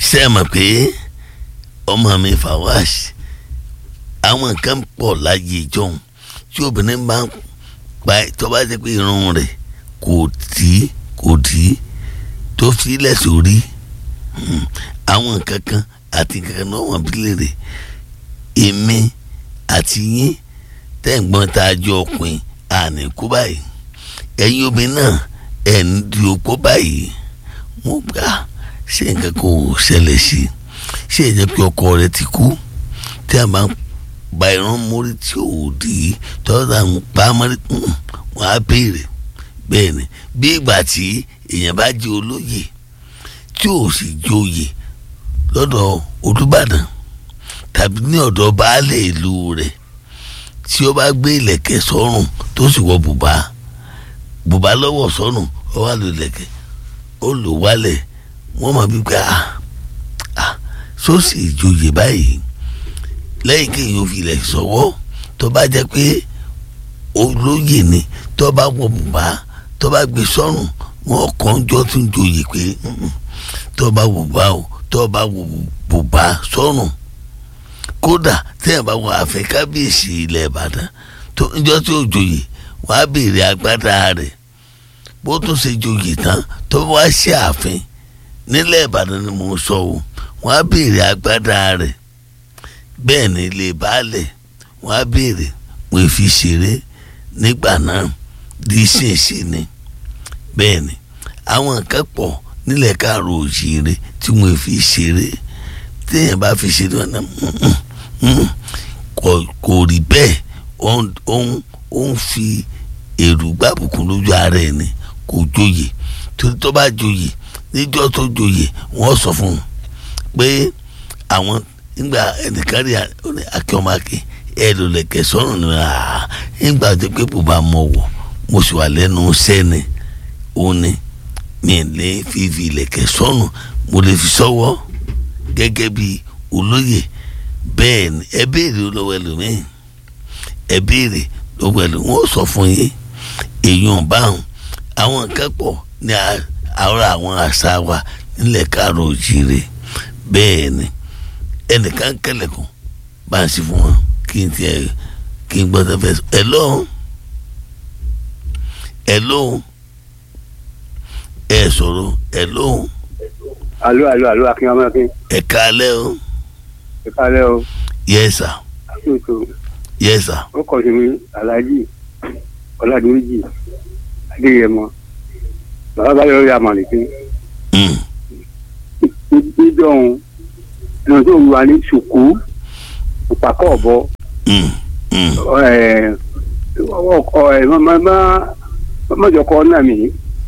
ṣe é mọ̀ pé ọmọ mi Fawaz àwọn nǹkan pọ̀ láyé ìjọhún tí obìnrin bá ń pa tó bá jẹ́ pé irun rẹ̀ kò tí kò tí tó fi lẹ́sẹ̀ orí àwọn nǹkan kan àti nǹkan kan náà wọ́n bí léèrè èmi àti yín tẹ̀gbọ́n tá a jọ ọkùnrin àní kú báyìí ẹ̀yin obìnrin náà ẹ̀ ń di opó báyìí mo gbà ṣé nǹkan kan ò ṣẹlẹ̀ sí i ṣé ìjẹ́ pé ọkọ rẹ ti kú tí a máa ń ba irun mórí tí ò dì í tọ́jà ń pa á mọ́rí wọ́n á béèrè bẹ́ẹ̀ ni bí ìgbà tí èèyàn bá jẹ́ olóyè tí ò sì joyè lọ́dọ̀ Olúbàdàn tàbí ní ọ̀dọ̀ baálé ìlú rẹ̀ tí ó bá gbé ìlẹ̀kẹ̀ sọ́rùn tó sì wọ bùbá bùbá lọ́wọ́ sọ́rùn ó wà lò ìlẹ̀kẹ̀ ó lò wálẹ̀ wọ́n mọ̀ bí pé ah ah sósì ìjòyè báyìí lẹ́yìn kéèyàn fi ilẹ̀ sọ́wọ́ tó bá jẹ́ pé olóyè ni tó bá wọ bùbá tó bá gbé sọ́rùn wọn kàn jọ tún joyè pé tó bá wọ bùbá o tó bá wọ bùbá sọ́rùn kódà téèyàn bá wọ àfẹ kábíyèsí ilẹ̀ ìbàdàn tó níjọ́ tí ó joyè wàá béèrè agbádá rẹ̀ bó tún ṣe joyè tán tó wá sí ààfin nílẹ̀ ìbàdàn ni mò ń sọ o wàá béèrè agbádá rẹ̀ bẹ́ẹ̀ ni ilé baálẹ̀ wàá béèrè wọ́n fi ṣeré nígbà náà di ṣèṣe ni bẹ́ẹ̀ ni àwọn nǹkan pọ̀ nílẹ̀ káàró òjìire tí wọ́n fi ṣeré téèyàn bá fi ṣeré wọn náà kò rí bẹ́ẹ̀ ó ń fi èrò gbàbùkún lójú ara ẹ̀ ni kò joyè torí tó bá joyè níjọ́ tó joyè wọ́n sọ fún un pé àwọn nígbà ẹnìkan rí akíọ́mọ́kì ẹ lò lẹ̀kẹ̀ sọ́run ni nígbà tó pé bùbá mọ̀ wọ̀ mo sì wà lẹ́nu sẹ́ni òun ni mi lè fi fi lẹ̀kẹ̀ sọ́run mo lè fi sọ́wọ́ gẹ́gẹ́ bí olóyè bẹ́ẹ̀ ni ẹ béèrè lọ́wọ́ ẹlòmíì ẹ béèrè lọ́wọ́ ẹlòmíì wọ́n sọ fún yín èèyàn báwọn àwọn nǹkan pọ̀ ní àwọn àwọn àṣà wa nílẹ̀ káàró òjìire bẹ́ẹ̀ ni ẹnìkan kẹlẹ̀kùn bá ń sí fún wọn kí n tiẹ̀ kí n gbọ́dọ̀ fẹ́ sọ hello hello ẹ sọ̀rọ̀ hello. alo alo alo akin ọmọ akin. ẹ kálẹ́ o. ẹ kálẹ́ o. yes sir. àtúntò. yes sir. ó kọ̀ sí mi alhaji ọ̀làdúrójì adéyẹmọ bàbá bá yọrọ yà màlìkín. níjọ́ òun ẹnu tó wà ní ṣùkú ìpàkọ́ ọ̀bọ. ọkọ ẹ mọ́jọ kọ́ náà mi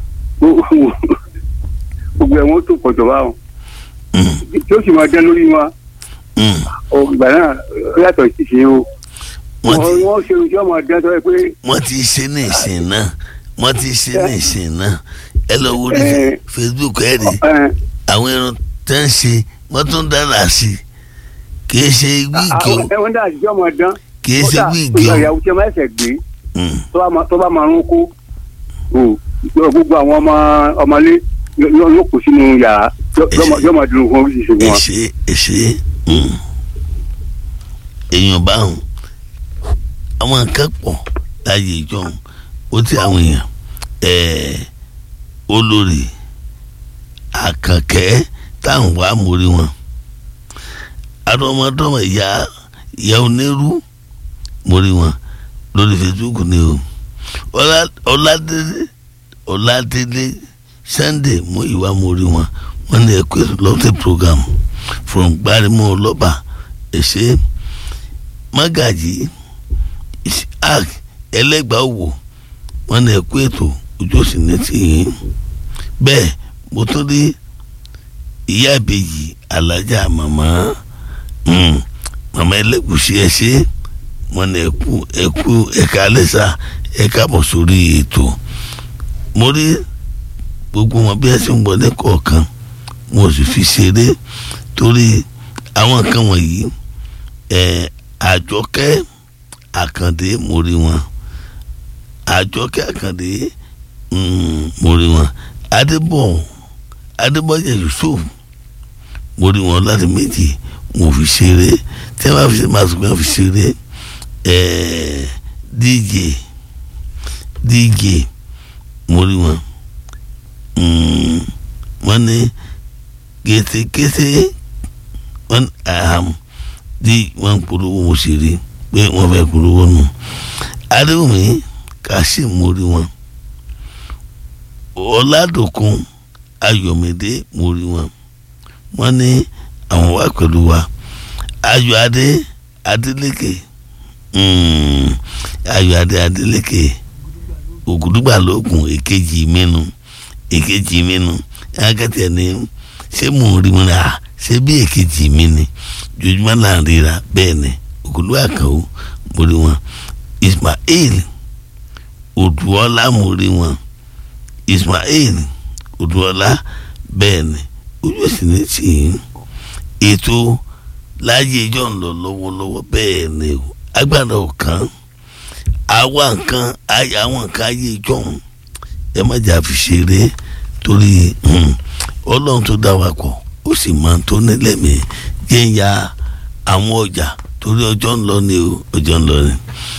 gbogbo ẹ̀wọ̀n tó pọ̀ jọba o tí ó sì máa dán lórí wa ìgbà náà ó yàtọ̀ sí ṣe o wọ́n ṣe ojú ọmọ dán tó yẹ pé. wọ́n ti ṣe ní ìsìn náà wọ́n ti ṣe ní ìsìn náà ẹ lọ wo ní Facebook ẹ rí àwọn irun tẹ́ ń ṣe wọ́n tún dára sí i kì í ṣe wíìgì o ẹ̀wọ̀n dà sí ọmọ dán kì í ṣe wíìgì o ìyàwó tí a máa ṣẹ̀ gbé tó bá máa rún kó gbogbo àwọn ọmọ ọmọlé yóò kó sínú yàrá yóò máa dùn fún oríṣiríṣi wọn. èṣe èṣe èèyàn báwọn àwọn nǹkan pọ̀ láyé ìjọ ó ti àwọn èèyàn olórí àkànkẹ́ táwọn wàá mórí wọn àdọ́mọdọ́mọ ìyá ìyá onírú mórí wọn lórí Facebook ni o ọládélé ọládélé sunday mú ìwà mórí wọn wọn ní ẹkọ lọtẹ program from gbarimo ọlọba ẹsẹ magaji isaac ẹlẹgbàá wò wọn ní ẹkọ ètò ojú òsì ní tìyín bẹ́ẹ̀ mo tún rí ìyá ìbejì alájà màmá màmá ẹlẹgùsì ẹsẹ wọn ní ẹkú ẹkú ẹka alẹsà ẹka bọ sórí ètò mo rí gbogbo wọn bí ẹ ṣe ń wọlé kọ̀ọ̀kan mo sì fi ṣeré torí àwọn nǹkan wọ̀nyí ẹ̀ àjọkẹ́ àkàndé mo rí wọn àjọkẹ́ àkàndé mo rí wọn adébọ̀ adébọ̀jẹ̀ yusuf mo rí wọn láti méjì mo fi ṣeré tí wọ́n bá fi ṣe máa sọ pé wọ́n fi ṣeré ẹ̀ẹ́ dj dj mo rí wọn Mm, wọ́n ní kétékété wọ́n aham di wọ́n polówó mo sì rí pé wọ́n fẹ́ polówó nù adéwùmí kàṣí mo rí wọn ọ̀làdòkun ayọ̀mídé mo rí wọn wọ́n ní àwọn wà pẹ̀lú wa ayọ̀ adé adélékè mm, ayọ̀ adé adélékè ògùdùgbà lóògùn èkejì mẹ́nu èkejì mi nu akẹ́tẹ̀ ni ṣé mò ń rí mi rà ṣé bí èkejì mi ni jojúmọ́ là ń ríra bẹ́ẹ̀ ni òkúlù àkàwọ́ mo rí wọn Ismail Odùọlá mo rí wọn Ismail Odùọlá bẹ́ẹ̀ ni ojú òsì ní tì í ètò láyé ìjọ ń lọ lọ́wọ́lọ́wọ́ bẹ́ẹ̀ ni agbára ọ̀kan àwa nǹkan àwọn nǹkan ayé ìjọ ń ẹ má jà fi ṣeré torí ọlọ́run tó dá wa kọ̀ ó sì máa tó nílẹ̀ mi jẹ́ ń ya àwọn ọjà torí ọjọ́ ń lọ ni o ọjọ́ ń lọ ni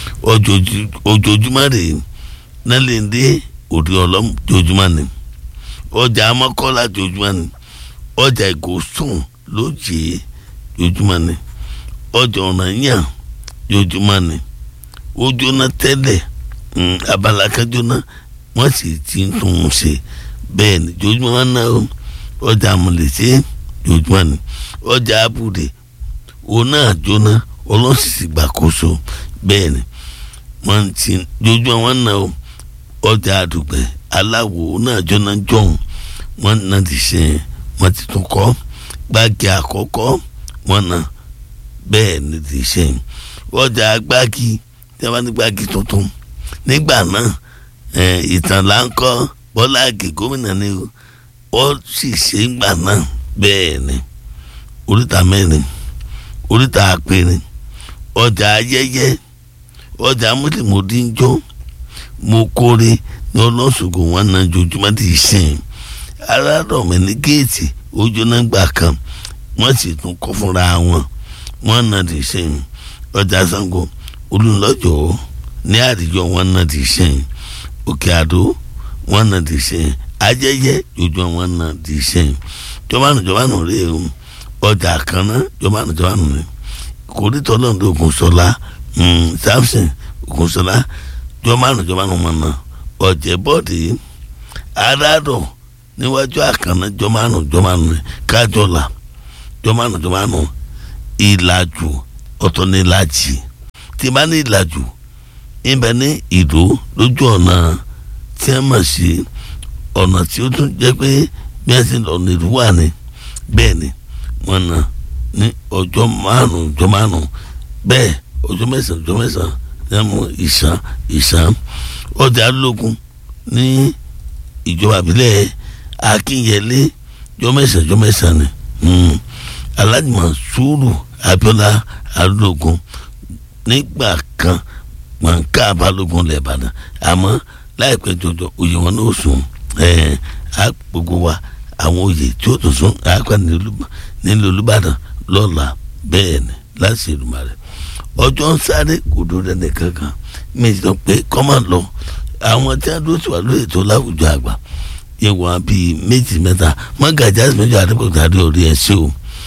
ojoojúmọ́ rè nálẹ̀ndé òde ọlọ́m jojúmọ́ ni ọjà amọ́kọ́lá jojúmọ́ ni ọjà ìgòsùn lójì jojúmọ́ ni ọjà ọ̀rànyàn jojúmọ́ ni ó jóná tẹ́lẹ̀ abala kan jóná wọ́n sì ti ń tún un ṣe bẹ́ẹ̀ ni jojúmọ́ wọn náà ọjà àmọ̀lẹ́sẹ̀ jojúmọ́ ni ọjà abúlé òun náà jóná ọlọ́sìsì gbàkóso bẹ́ẹ̀ ni wọ́n ti jojúmọ́ wọn náà ọjà àdùgbẹ́ aláwo náà jóná jọ̀hún wọ́n náà ti ṣe wọ́n ti tún kọ́ gbági àkọ́kọ́ wọn náà bẹ́ẹ̀ ni ti ṣe ọjà gbági tí wọ́n bá ní gbági tuntun nígbà náà ìtàn là ń kọ́ bọ́lá àgè gómìnà ni ó sì ṣe ń gbà náà bẹ́ẹ̀ ni oríta mẹ́rin oríta àpẹrin ọjà ayẹyẹ ọjà mọ́tìmọ́tì ń jó mo kórè ní ọlọ́sùnkùn wọn náà jojúmọ́ ti sìn alárọ̀mẹ́ ní géètì ojú náà gbà kan wọ́n sì tún kọ́ fúnra wọn wọ́n náà ti sìn ọjà Ṣàngó olùlọ́jọ́ ní àdìjọ wọn náà ti sìn òkè àdó wọn náà ti ṣe ajẹyẹ ojú wọn náà ti ṣe jọbánu jọbánu rè é ọjà kan náà jọbánu jọbánu rè kòrítọ́ lọ́dún Ògúnṣọlá Samson Ògúnṣọlá jọbánu jọbánu wọn náà ọ̀jẹ̀ bọ́ọ̀dì adádọ̀ níwájú àkànná jọbánu jọbánu rè kájọlá jọbánu jọbánu ìlàjù ọ̀tọ̀ ní ìlàjì tí bá ní ìlàjù ibẹ̀ ní ìdó lójú ọ̀nà tí a mọ̀ sí ọ̀nà tí ó tún jẹ́ pé bí a ti lọ ní ìlú wà ní bẹ́ẹ̀ ni wọ́n na ní ọjọ́ márùn-ún ọjọ́ márùn-ún bẹ́ẹ̀ ọjọ́ mẹ́sàn-án ọjọ́ mẹ́sàn-án ní a mú ìsàn ìsàn ọjà lógun ní ìjọba àbílẹ̀ akínyẹlé ọjọ́ mẹ́sàn-án ọjọ́ mẹ́sàn-án ni alájùmọ̀ sùúrù abiola alógun nígbà kan mọ̀nká balógun lẹ̀ Ìbàdàn àmọ́ láìpẹ́ jọjọ oyè wọn ní òsùn ẹ̀ẹ́n á gbogbo wa àwọn oyè tí ó tún sún àápẹ́ nílùú Olúbàdàn lọ́la bẹ́ẹ̀ ni láti Èdùmàrè ọjọ́ ń sáré kò dúró dẹ́nì kankan méjì tó pé kọ́mọ̀ lọ àwọn tí a dúró sí wa lóye tó láwùjọ àgbà yẹ wọn bíi méjì mẹ́ta mọ́gàjì àti méjì àdébòkúta àdé orí ẹ̀ sí o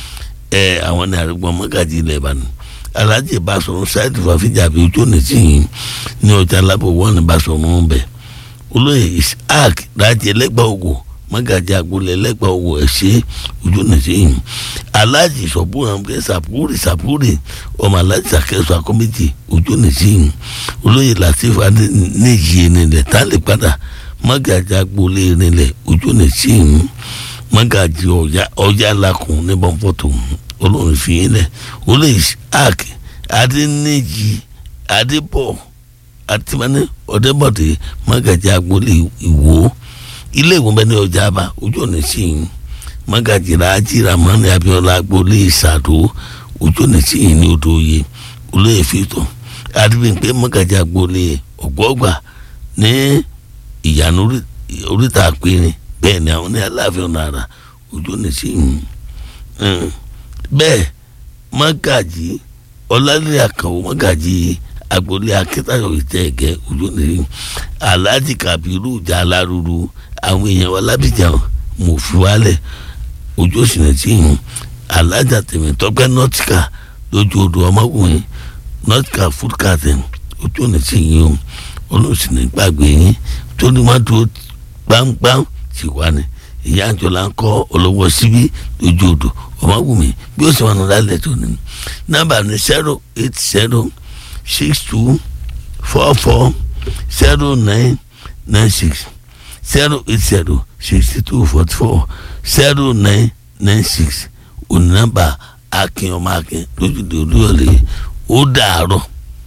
ẹ̀ àwọn ní àrùgbọ́n mọ́gàjì ilẹ̀ Ìbàdàn alhaji basọ̀rọ̀ ṣáìdì fàfíjà bíi ojú òní tí yìí ní ọjà lábọ̀ wọ́n ní basọ̀rọ̀ ń bẹ̀ olóyè isaac rájì ẹlẹ́gbàá ògò mọ́gàjì agboolé ẹlẹ́gbàá ògò ẹ̀ṣẹ́ ojú òní tí yìí alhaji sọ̀bùrù àmúkẹ́ sàpúrì sàpúrì ọmọ alhaji sàkẹ́sọ akọ́mẹ́tì ojú òní tí yìí olóyè latif níyì nílẹ̀ tálẹ̀ padà mọ́gàjì agboolé nílẹ̀ ojú òní tí yìí mọ́gàjì ọjà lakùn ní bọ́ńpọ̀tò olórin fi yín lẹ̀ olóyè isaac adẹnìjì adébọ̀ àtìmọ́ni ọ̀dẹ́bọ̀dé mọ́gàjì agboolé ìwò ilé ìwọ̀n bẹ́ẹ̀ ní ọjà àbá ojú ọ̀nà sí i mọ́gàjì rájí ramani abiola agboolé ìsàdó ojú ọ̀nà sí i ní odò oyè olóyè fìtọ̀ adébíyìnpé mọ́gàjì agboolé ọ̀gbọ́gbà ní ìyànà oríta àpẹẹrẹ bẹ́ẹ̀ ni àwọn ní aláàfin ọ̀nà àrà ojú ọ̀nà sí i Mm. bẹ́ẹ̀ mọ́gàjì ọlálẹ́ àkànwó mọ́gàjì agboolé akẹ́tàyọ̀ ìtẹ́ẹ̀gẹ́ ojú nìyí alhaji kabiru ìjà aláruru àwọn èèyàn wa lábìjà mò fi wálẹ̀ ojú òsìnà tí yìí alhaja tèmítọ́pẹ́ nọ́tìkà lójú odò ọmọkùnrin nọ́tìkà food carton ojú òsìnà tí yìí o olóòsìnà gbàgbé yín tó ní wọ́n tó gbáǹgbáǹ sì wá ní ìyá àjọlá ń kọ́ olówó síbí lójú odò ọmọkùnrin bí ó sì wọn nù lálẹ́ tó ní nọ́mbà ní zero eight zero six two four four zero nine nine six zero eight zero sixty two forty four zero nine nine six onínàbà akin ọmọ akin lójúde olúyọlé ó dàárọ̀.